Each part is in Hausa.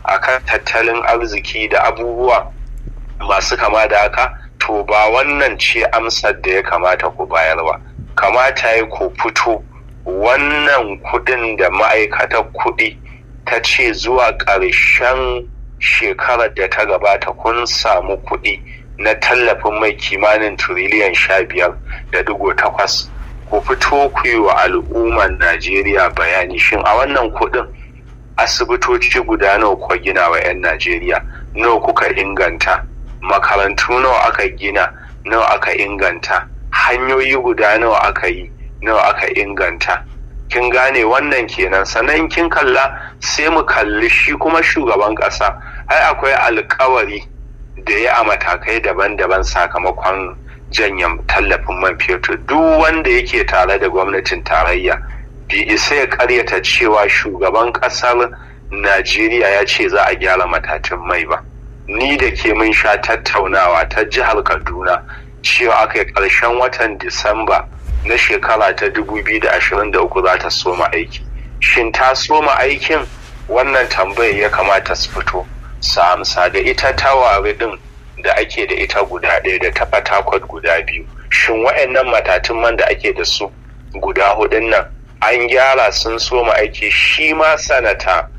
akan tattalin arziki da abubuwa masu kama da haka to ba wannan ce amsar da ya kamata ku bayar ba kamata ya ku fito wannan kudin da ma'aikatar kudi ta ce zuwa ƙarshen shekarar da ta gabata kun samu kudi na tallafin mai kimanin tiriliyan sha biyar da digo takwas ku fito ku yi wa al'ummar najeriya bayani shin a wannan kudin asibitoci guda nawa kuka gina wa 'yan najeriya nawa kuka inganta makarantu nawa aka gina nawa aka inganta hanyoyi guda nawa aka yi nawa aka inganta kin gane wannan kenan sannan kin kalla sai mu kalli shi kuma shugaban ƙasa ai akwai alkawari da ya a matakai daban-daban sakamakon janyen tallafin man fetur duk wanda yake tare da gwamnatin tarayya bai isa ya karyata cewa shugaban ƙasar najeriya ya ce za a gyara matatun mai ba ni da ke mun sha tattaunawa ta jihar kaduna cewa aka yi ƙarshen watan disamba na shekara ta 2023 za ta soma aiki shin ta soma aikin wannan tambayar ya kamata su fito su amsa da ita tawari din da ake da ita guda ɗaya da ta fatakwat guda biyu shin wa'annan matatun man da ake da su guda hudun nan an gyara sun soma aiki shi ma sanata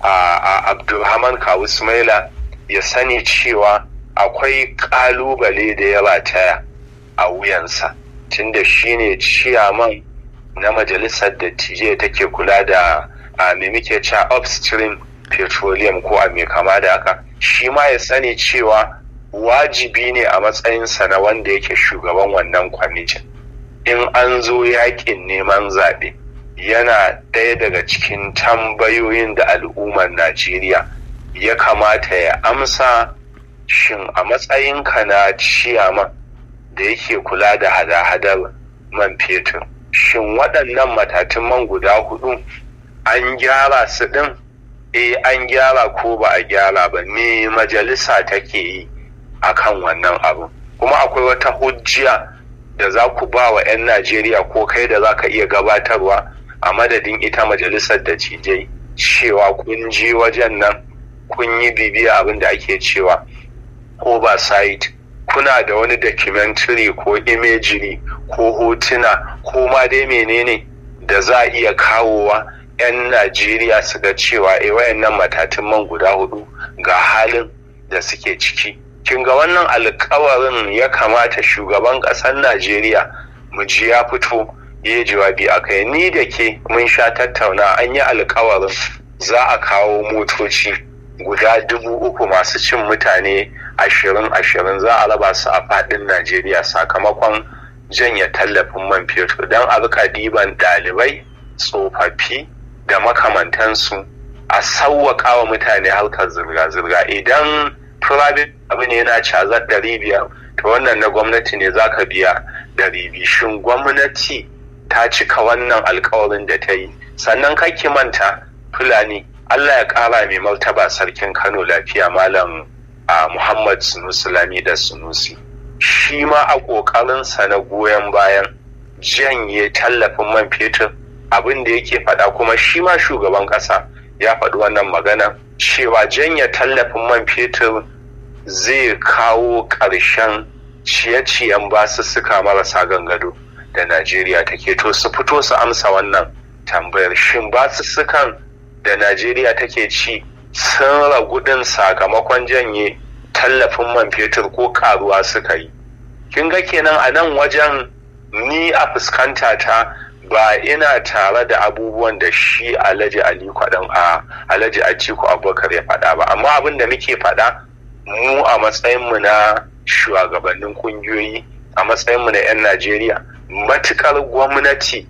a abdulrahman kawu sumaila ya sani cewa akwai kalubale da ya rataya a wuyansa tunda shi ne ciyaman na majalisar dattijai take kula da a me muke cewa upstream petroleum ko a mai kama da haka shi ma ya sani cewa wajibi ne a matsayinsa na wanda yake shugaban wannan kwamitin in an zo yakin neman zaɓe yana ɗaya daga cikin tambayoyin da al'ummar najeriya ya kamata ya amsa shin a matsayinka na ciyaman da yake kula da hada-hadar man fetur shin waɗannan matatun man guda hudu an gyara su ɗin eh an gyara ko ba a gyara ba me majalisa take yi a kan wannan abu kuma akwai wata hujjiya da za ku ba wa 'yan najeriya ko kai da za ka iya gabatarwa a madadin ita majalisar da cijai cewa kun je wajen nan kun yi bibiya abin da ake cewa oversight kuna da wani documentary ko imagery ko hotuna ko ma dai menene da za a iya kawowa 'yan najeriya su ga cewa e wayannan matatun man guda hudu ga halin da suke ciki kin ga wannan alkawarin ya kamata shugaban ƙasar najeriya mu ji ya fito ya jawabi a kai ni da ke mun sha tattauna an yi alkawarin za a kawo motoci guda dubu uku masu cin mutane ashirin ashirin za a raba su a faɗin najeriya sakamakon janya tallafin man fetur don a rika ɗiban ɗalibai tsofaffi da makamantansu a sauwaƙa wa mutane harkar zirga-zirga idan private abu ne yana cazar ɗari biyar to wannan na gwamnati ne za ka biya ɗari biyu shin gwamnati ta cika wannan alkawarin da ta yi sannan kake manta fulani allah ya ƙara mai martaba sarkin kano lafiya malam a muhammad sunusi lami da sunusi shi ma a ƙoƙarinsa na goyon bayan janye tallafin man fetur abin da yake faɗa kuma shi ma shugaban ƙasa ya faɗi wannan magana cewa janye tallafin man fetur zai kawo ƙarshen ciye-ciyen basussuka marasa gangado da najeriya take to su fito su amsa wannan tambayar shin basussukan da najeriya take ci sun ragu ɗin sakamakon janye tallafin man fetur ko karuwa suka yi kin ga kenan a nan wajen ni a fuskanta ta ba ina tare da abubuwan da shi alhaji ali kwaɗan a alhaji atiku abubakar ya faɗa ba amma abin da muke faɗa mu a matsayinmu na shugabannin ƙungiyoyi a matsayinmu na 'yan najeriya matukar gwamnati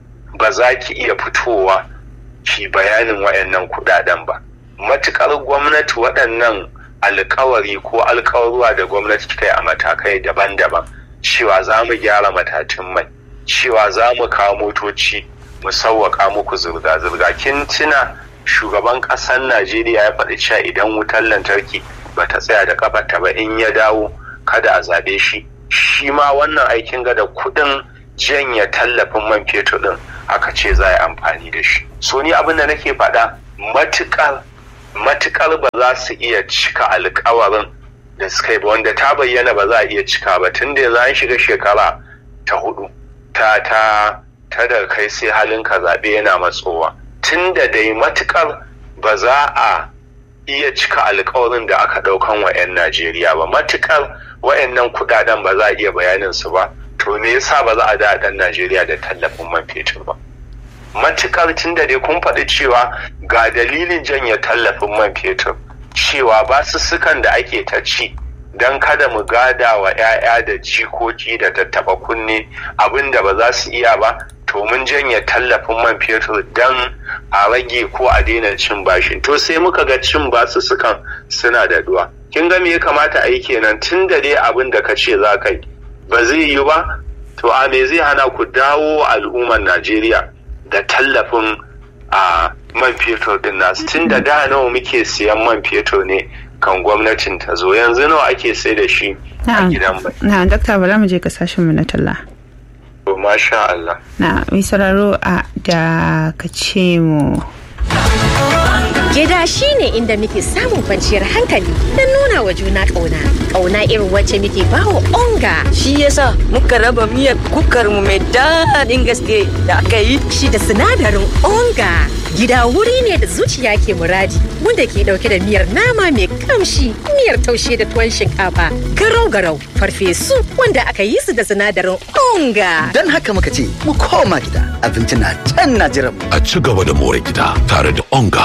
ba za ki iya fitowa ki bayanin waɗannan kuɗaɗen ba matukar gwamnati waɗannan alkawari ko alkawarwa da gwamnati ta yi a matakai daban-daban cewa za mu gyara matatun mai cewa za mu kawo motoci mu sauwaka muku zirga-zirga kin tuna shugaban ƙasar najeriya ya faɗi cewa idan wutar lantarki ba ta tsaya da kafarta ba in ya dawo kada a zaɓe shi shi ma wannan aikin ga da kuɗin janya tallafin man fetur ɗin aka ce za a yi amfani da shi so ni abin da nake faɗa matuƙar matukar ba za su iya cika alkawarin da suka yi ba wanda ta bayyana ba za a iya cika ba tun da za shiga shekara ta hudu ta ta ta da kai sai halin ka zaɓe yana matsowa tun da dai matukar ba za a iya cika alkawarin da aka ɗaukan wa 'yan najeriya ba matukar wayannan kudaden ba za a iya bayanin su ba to me yasa ba za a da ɗan najeriya da tallafin man fetur ba matukar tun da dai kun faɗi cewa ga dalilin janye tallafin man fetur cewa basussukan da ake ta ci don kada mu gada wa 'ya'ya da jikoki da tattaba kunne abin da ba za su iya ba to mun janye tallafin man fetur don a rage ko a daina cin bashin to sai muka ga cin basussukan suna da duwa kin ga me ya kamata a yi kenan tun da dai abin da ka ce za ka yi ba zai yi ba to a me zai hana ku dawo al'ummar najeriya da tallafin a man fetur din nasu tun da da nawa muke siyan man fetur ne kan gwamnatin ta zo yanzu nawa ake sai da shi a gidan mai na dakta bala mu je kasashen mu na talla to masha Allah na mai sauraro a da ka ce mu Gida shi ne inda muke samun kwanciyar hankali don nuna wa juna ƙauna. Ƙauna irin wacce muke bawa onga. Shi yasa muka raba miyar kukar mu mai daɗin gaske da aka yi. Shi da sinadarin onga. Gida wuri ne da zuciya ke muradi wanda ke ɗauke da miyar nama mai kamshi, miyar taushe da tuwon shinkafa, garau-garau, farfesu wanda aka yi su da sinadarin onga. Don haka muka ce mu koma gida abinci na can na jiran. A ci gaba da more gida tare da onga.